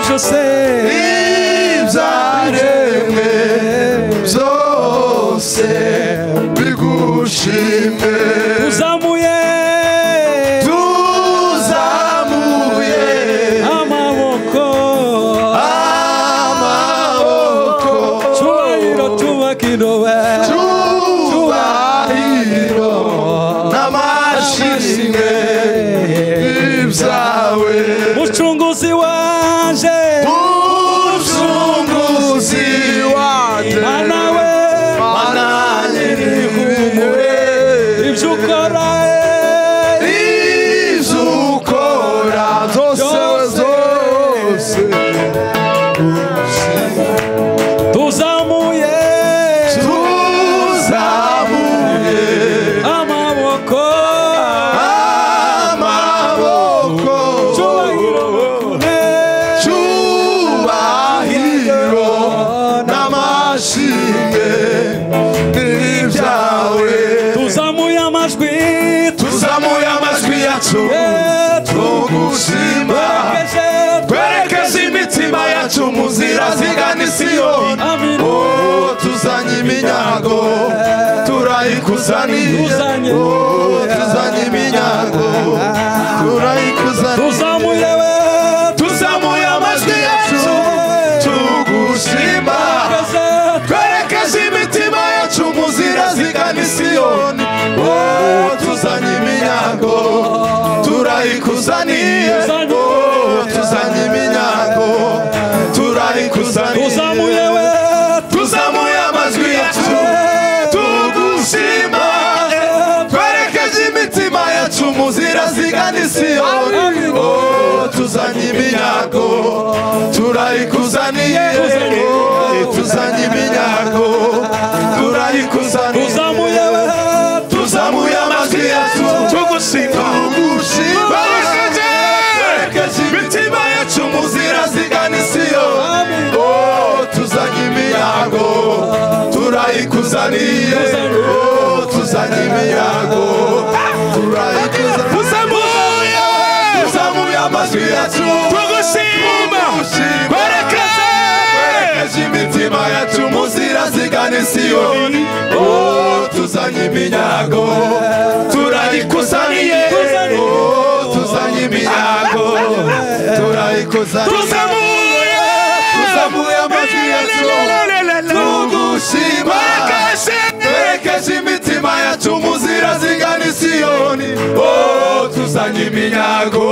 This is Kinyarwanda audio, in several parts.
você. Imzareme, zose, bigushime, Uzamuye tuzamuye, amaboko amaoko, cyubahiro cyubakiro we cyubahiro, n'amashimwe, ibyawe, mucunguzi waje uzunguzi wanjye, anawe mana nyir'ihumure, ibyo ukora eh, ibyo ukora zose zose, tuzamuye tuzamuye amaboko amaboko, cyubahiro eh, cyubahiro n'amashimwe n'ibyawe tuzamuye amajwi tuzamuye amajwi yacu eh, tugushima twerekeje twerekeze imitima yacu mu nzira zigana isiyoni Amina. Oh, tuzanye iminyago turayikuzaniye Tuzanye. Oh, tuzanye iminyago turayikuzaniye tuzamuye we tuzamuye amajwi yacu tugushima twerekeze imitima yacu mu nzira zigana isiyoni Oh, tuzanye iminyago turayikuzaniye Oh, tuzanye iminyago turayikuzaniye tuzamuye we tuzamuye amajwi yacu tugushima twerekeje imitima yacu mu nzira zigana isiyoni Oh, tuzanye iminyago turayikuzaniye Oh, tuzanye iminyago turayikuzaniye tuzamuye we tuzamuye amajwi yacu tugushima twerekeje twerekeje imitima yacu mu nzira zigana isiyoni Oh, tuzanye imiyago turayikuzaniye Oh, tuzanye imiyago turayikuzaniye tuzamuye tuzamuye amajwi yacu tugushima twerekeze twerekeje imitima yacu mu nzira zigana isiyoni Oh, tuzanye iminyago turayikuzaniye Oh, tuzanye iminyago turayikuzaniye tuzamuye amajwi yacu tugushima twerekeje imitima yacu mu nzira zigana isiyoni Oh, tuzanye iminyago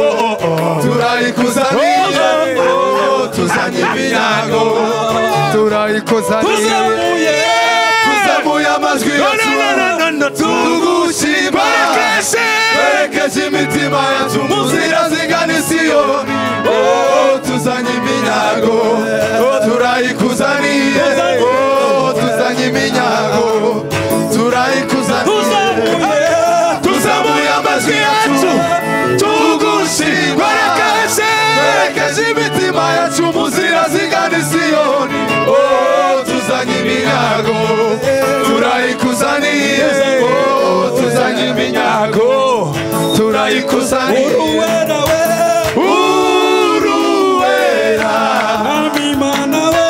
turayikuzaniye Oh, tuzanye iminyago turayikuzaniye tuzamuye tuzamuye amajwi yacu tugushima twerekeje imitima yacu mu nzira zigana isiyoni Oh, tuzanye iminyago turayikuzaniye Oh, tuzanye iminyago turayikuzaniye tuzamuye tuzamuye amajwi yacu tugushima twerekeje imitima yacu mu nzira zigana isiyoni Oh, tuzanye iminyago turayikuzaniye Oh, tuzanye iminyago turayikuzaniye uruwera we uruwera amimana we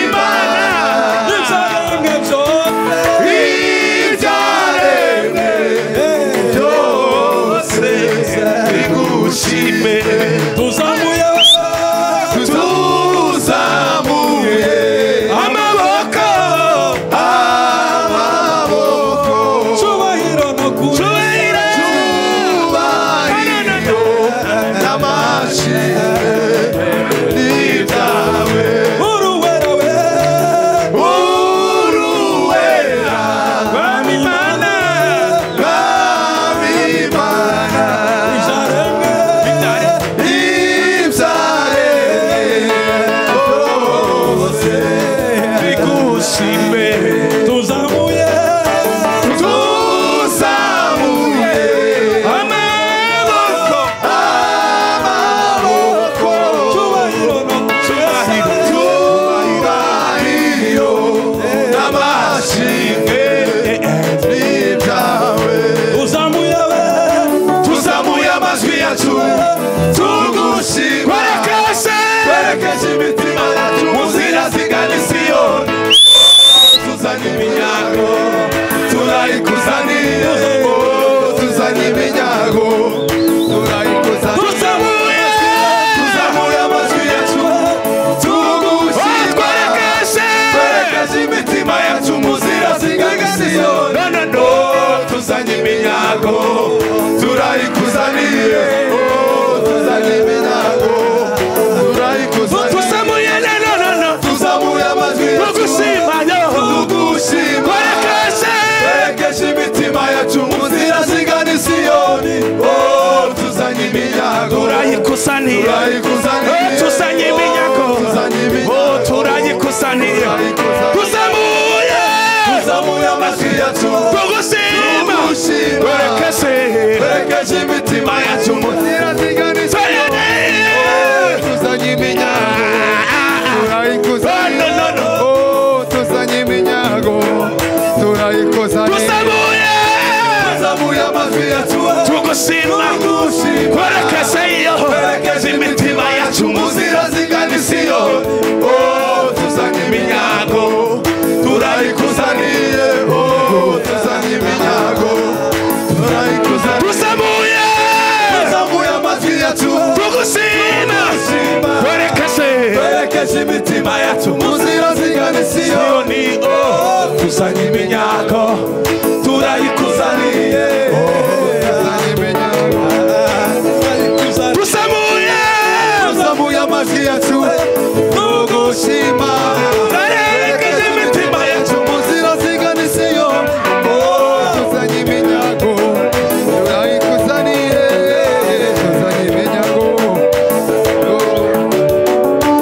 imana ibyaremwe byose ibyaremwe byose bigushime tuzamuye we tuzamuye amaboko amaboko cyubahiro no kuba cyubahiro n'amashimwe n'ibyawe uruwera we uruwera amimana rw'abimana ibyaremwe ibyaremwe byose bigushimwe tuzamuye tuzamuye amaboko amaboko turayikusaniye turayikusaniye tuzanye iminyago tuzanye iminyago Oh, turayikusaniye Turayikusaniye. tuzamuye tuzamuye amajwi yacu tugushima tugushima. twerekeze twerekeje imitima yacu mu nzira ziganisha twerekeze tuzanye iminyago turayikusaniye No, no, no, no. Oh, tuzanye iminyago turayikusaniye tuzamuye tuzamuye amajwi yacu tugushima tugushima. twerekeze iyo twerekeze imitima yacu mu nzira zigana isiyo Oh, tuzanye iminyago turayikusaniye Oh, tuzanye iminyago turayikusaniye tuzamuye tuzamuye amajwi yacu tugushima twerekeze twerekeje imitima yacu mu nzira zigana isiyo Siyoni, oh, tuzanye iminyago turayikuzaniye tuzanye iminyago tuzamuye tuzamuye amajwi yacu tugushima twerekeze imitima yacu mu nzira zigana isiyo Oh, tuzanye iminyago turayikusaniye tuzanye iminyago Oh.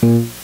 Mm-hmm.